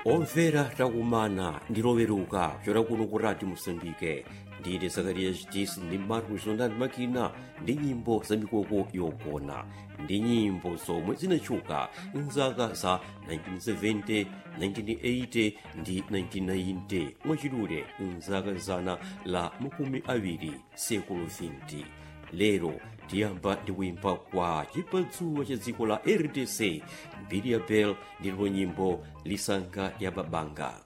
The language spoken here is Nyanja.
omvera takumana ndi loweruka kuchokera kuno ku radio mosambike ndine zakariya chitisi ndi marcus zonani makina ndi nyimbo za mikoko yogona ndi nyimbo zomwe zinatchuka mzaka za 1970 1980 ndi 1990 mwachidule mzaka zana la makumi awiri sekulu 20 lero tiyamba ndi kuimba kwa chipatsuwa cha dziko la rdc mbiri ya bel ndilipo nyimbo lisanga ya babanga